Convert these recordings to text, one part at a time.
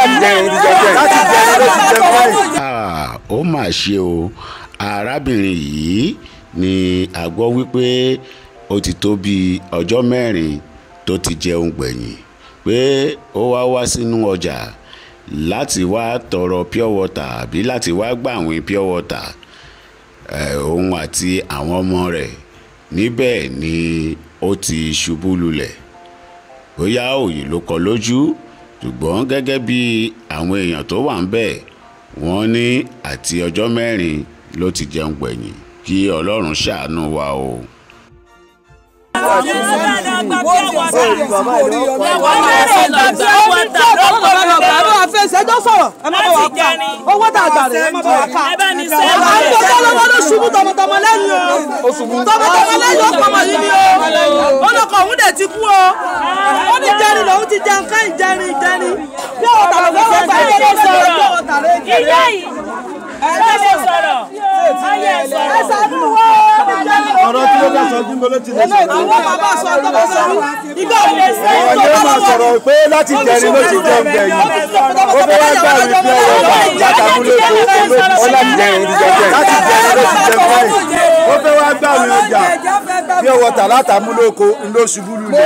láti jẹrin ló ti jẹ kẹ́yìn. láti jẹrin ló ti jẹ kẹ́yìn. Ah, ó mà ṣe o arábìnrin yìí ni a gbọ́ wípé ó ti tó bí ọjọ́ mẹ́rin tó ti jẹun gbẹ̀yìn pé ó wá wá sínú ọjà láti wá tọrọ pure water àbí láti wá gbàwìn pure water eh, òun àti àwọn ọmọ rẹ̀ níbẹ̀ ni ó ti ṣubú lulẹ̀ bóyá òyì ló kọ lójú ṣùgbọ́n gẹ́gẹ́ bí àwọn èèyàn tó wà ń bẹ̀ wọ́n ní àti ọjọ́ mẹ́rin ló ti jẹun gbẹ̀yìn kí ọlọ́run ṣàánú wa o. owó tá a gbà rẹ̀ ẹ má bá wa ká àwọn ìgbésẹ̀ lọ́wọ́ ló ṣubú tọmọtọmọ lẹ́yìn o tọmọtọmọ lẹ́yìn ó pọmọ yìí ni o olùkọ́ òun dẹ̀ ti kú o ó ní jẹrin lòun ti jẹun kẹ́yìn jẹrin jẹrin bí àwọn tàbí fọwọ́ gbà yẹn ló sọ̀rọ̀ bí àwọn tàbí ìyá yìí ẹ lè sọ̀rọ̀ ayé ẹ ẹ sọ̀rọ̀. ṣàánú wo ọ̀rọ̀ tí ó bá sọ bí mo ló ti lè sọ. àwọn bàbá sọ tọ́mọ sọ ìgbà òun lè ṣe é ọ̀rọ̀ yóò máa sọ̀rọ̀ pé láti jẹrin ló ti jẹun gbẹ̀yìn. ó fẹ́ wá gbà wí pé ọ̀rọ̀ bá látàmúlò èkó ó láti jẹrin ló ti jẹ kẹ́yìn. láti jẹrin ló ti jẹ kẹ́yìn. ó fẹ́ wá gbà wí ọjà bí ọwọ́ tà látàmúlò èkó ló ṣubú lulẹ̀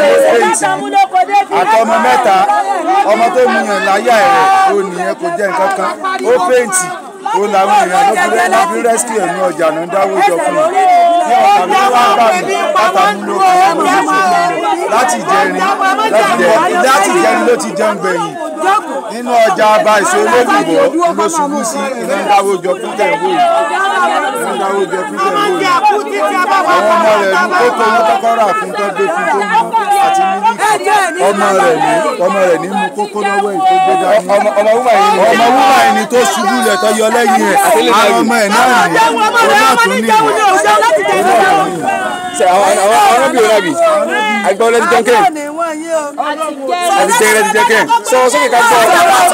àtọmọ mẹ́ta ọmọ tó mu yàn láyà rẹ̀ ó nìyẹn kò jẹ́ nǹkan kan ó fẹ́ǹtì ó làwọn èèyàn ló fi lọ́ fi rescue ẹ̀mí ọjà náà dáwó jọ fún un bí ọ̀tà ló wá bá mi látàmúlò èkó ló ṣubú lulẹ̀ láti jẹrin láti jẹrin láti jẹrin ló ti jẹun gbẹ̀yìn nínú ọjà ọba ìṣó olódùbọ̀ ló ṣubú sí iná dáwó jọ fún tẹ̀wé iná dáwó jọ fún tẹ̀wé àwọn ọmọ rẹ̀ ní kókó ní kọ́kọ́rọ́ àfin tó gbé fún tó mú àti mílíkì ọmọ rẹ̀ ní ọmọ rẹ̀ ní mú kókó lọ́wọ́ èyí tó gbé dání. ọmọ ọmọ wúmà yìí ni ọmọ wúmà yìí ni tó ṣubú lẹ̀ tó yọ lẹ́yìn ẹ̀ àwọn ọmọ ẹ̀ náà ní òun náà tún ní ṣe àwọn àwọn àwọn bí òun àbí àgbà ọlẹ́ ti jẹ́kẹ́ àti jẹ́rẹ́ ti jẹ́kẹ́ sọ sókè ká gbọ́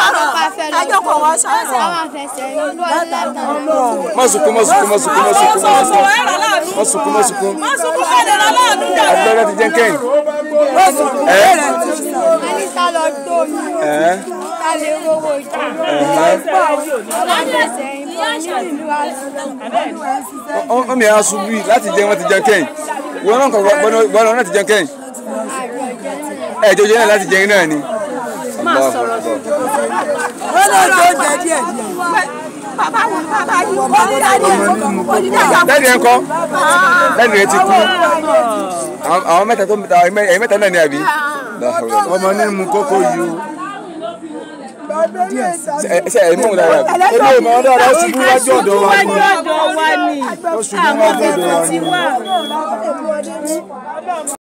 má sunkún má sunkún má sunkún má sunkún má sunkún má sunkún má sunkún àgbà ọlẹ́ ti jẹ́kẹ́ ẹ̀ ẹ̀ ọmọ mi á ṣubú yìí láti jẹ́ wọ́n ti jẹ́ kẹ́yìn wọ́n náà kọ̀ wọ́n náà ti jẹ́ kẹ́yìn ẹ̀ jọjọ́ náà láti jẹ́ náà ni. dáàdi ẹ̀ ń kọ́ dáàdi ẹ̀ ti kú àwọn àwọn mẹ́ta tó ẹ̀yìn mẹ́ta náà ni àbí. ọmọ ní mú kókó yìí o ẹ ṣe ẹ̀ mọ̀ wọn dára àbí. ebi ò mọ̀ ọ́ dára ó ṣubú wájú ọ̀dọ̀ wa ni ọ̀dọ̀ wa ni ó ṣubú wájú ọ̀dọ̀ wa ni. ti wà.